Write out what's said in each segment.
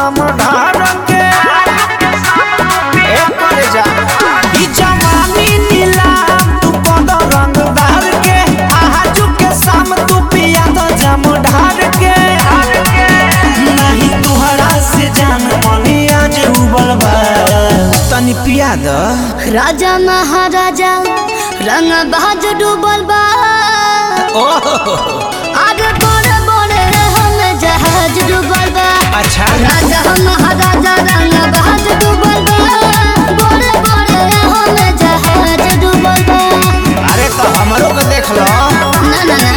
दम ढार के ए करे जा ई जवानी नीलाम तू कद रंगदार के आजू के शाम तू पिया तो जम ढार के नहीं तुहरा से जान मनी आज उबल बा तनी पिया द राजा महाराजा रंग बाज डूबल बा आगे बड़े बड़े हम जहाज डूबल बा अच्छा राजा महाराजा रंग बाज डूबल बा बड़े बड़े हम जहाज डूबल बा अरे तो हमरो के देख लो ना ना ना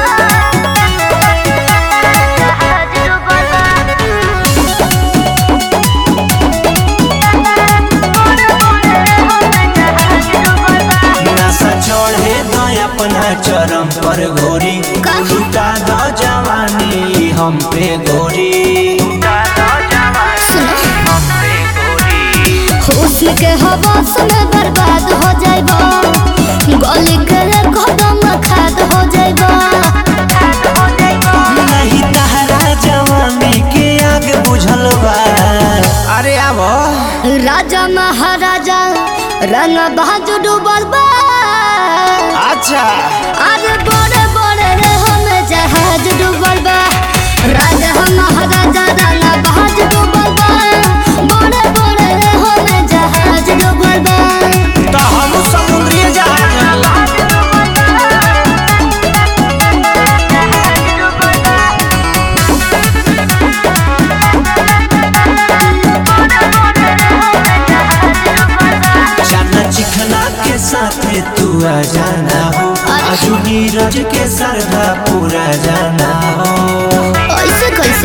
नशा चढ़े दो अपना चरम पर घोरी का? लुटा दो जवानी हम पे गोरी हुस्न के हवास में बर्बाद हो जाइबा गली के कदम खाद हो जाइबा नहीं तहरा जवानी के आग बुझल बा अरे आबो राजा महाराजा रंग बाज डूबल बा अच्छा अरे बड़े बड़े रे हम जहाज डूबल बा राजा महाराजा रंग बाज डूबल बा बड़े बड़े रे हम जहाज डूबल बा तो हम समुद्री जहाज जाना चिखना के साथ तू आ जाना हो आजू नीरज के सरधा पूरा जाना हो ऐसे कैसे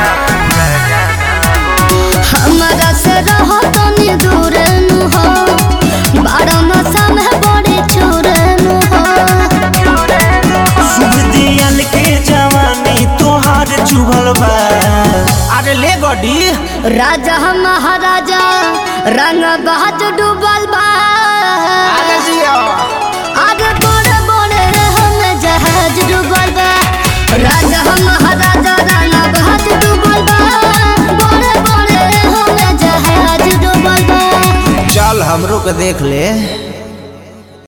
हमारा से रहो तनी दूर नु हो बारह नशा में बड़े चोर नु हो शुभ दियल के जवानी तोहार चुभल बा अरे ले गडी राजा महाराजा रंग बहाज डूबल बा आगे जियो आगे बड़े बड़े हम जहाज डूबल बा राजा महाराजा रंग बहाज डूबल बा बड़े बड़े हम जहाज डूबल बा चल हमरो के देख ले